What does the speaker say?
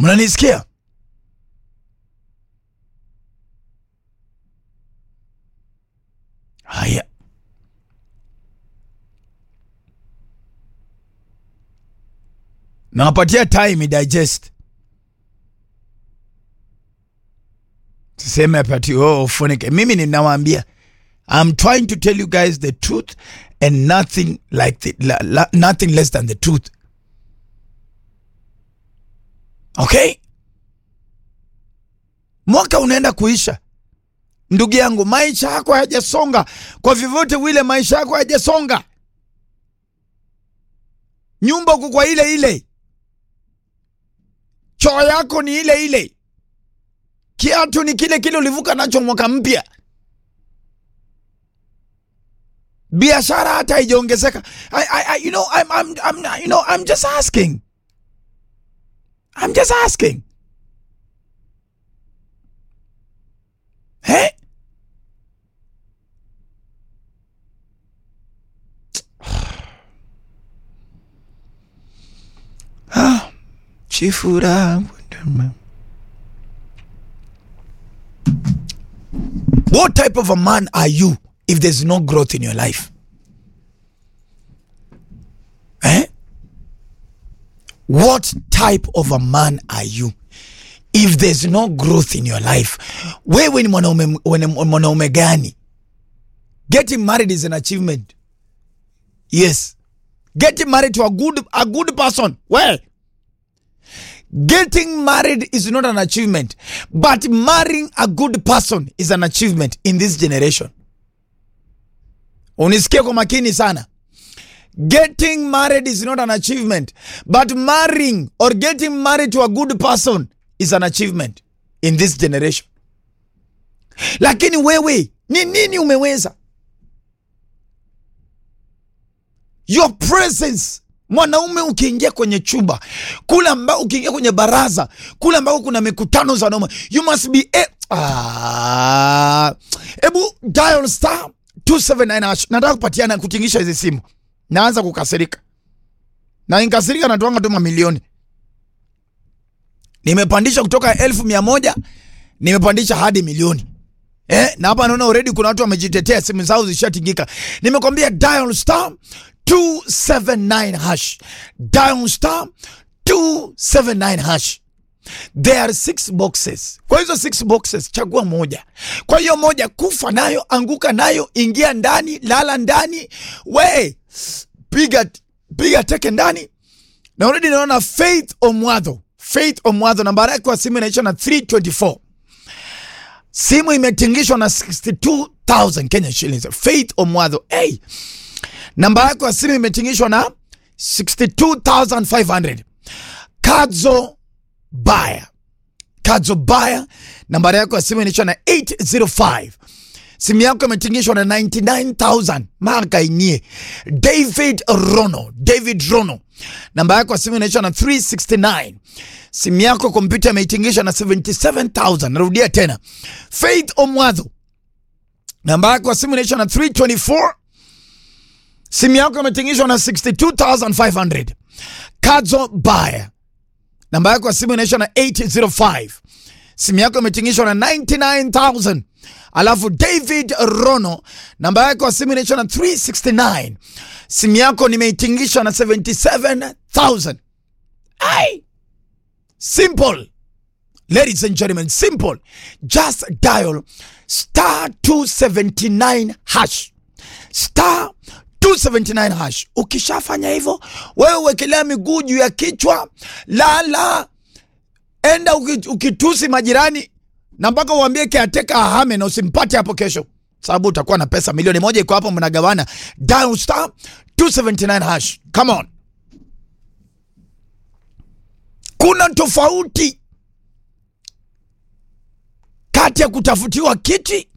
Mnanisikia? Haya, nawapatia time digest. Siseme apati oh, ufunike. Mimi ninawaambia I'm trying to tell you guys the truth and nothing like the, la, la, nothing less than the truth. Okay? Mwaka unaenda kuisha. Ndugu yangu, maisha yako hayajasonga kwa vyovyote vile, maisha yako hayajasonga. Nyumba uko kwa ile ile, choo yako ni ile ile, kiatu ni kile kile ulivuka nacho mwaka mpya, biashara hata haijaongezeka. I, I, I, you know, I'm, I'm, I'm, you know, I'm just asking. I'm just asking. Hey? Ah, Chifura. What type of a man are you if there's no growth in your life? Eh? What type of a man are you if there's no growth in your life? Wewe ni mwanaume wane- mwanaume gani? Getting married is an achievement. Yes. Getting married to a good a good person. Well, getting married is not an achievement, but marrying a good person is an achievement in this generation. Unisikie kwa makini sana. Getting married is not an achievement, but marrying or getting married to a good person is an achievement in this generation. Lakini wewe ni nini umeweza? Your presence mwanaume ukiingia kwenye chumba kule ambao ukiingia kwenye baraza kule ambao kuna mikutano za wanaume you must be a ah, ebu dial star 279 hash. nataka kupatiana kutingisha hizi simu naanza kukasirika na nikasirika natuanga tu mamilioni nimepandisha kutoka elfu mia moja nimepandisha hadi milioni eh, na hapa naona already kuna watu wamejitetea simu zao zishatingika nimekwambia dial star 279 hash dial star 279 hash there are six boxes kwa hizo six boxes chagua moja kwa hiyo moja kufa nayo anguka nayo ingia ndani lala ndani we piga piga teke ndani na already naona faith omwadho faith omwadho nambari yake kwa simu inaisha na 324 simu imetingishwa na 62000 kenya shillings faith omwadho hey, namba yako ya simu imetingishwa na 62500 kadzo baya kadzo baya nambari yako ya simu inaisha na 805 simu yako imetingishwa na 99000 maka inie david rono david rono namba yako ya simu inaisha na 369 simu yako kompyuta imeitingisha na 77000 narudia tena faith omwadho namba yako ya simu inaisha na 324 simu yako imetingishwa na 62500 kadzo baya namba yako ya simu inaisha na 805 simu yako imetingishwa na 99000 alafu david rono namba yako ya simu inaisha na 369 simu yako nimeitingisha na 77000 ai simple ladies and gentlemen simple just dial star 279 hash star 279 hash ukishafanya hivyo wewe uwekelea miguu juu ya kichwa lala enda uki- ukitusi majirani na mpaka uambie kiateka ahame na usimpate hapo kesho sababu utakuwa na pesa milioni moja iko hapo mnagawana dial star 279 hash come on kuna tofauti kati ya kutafutiwa kiti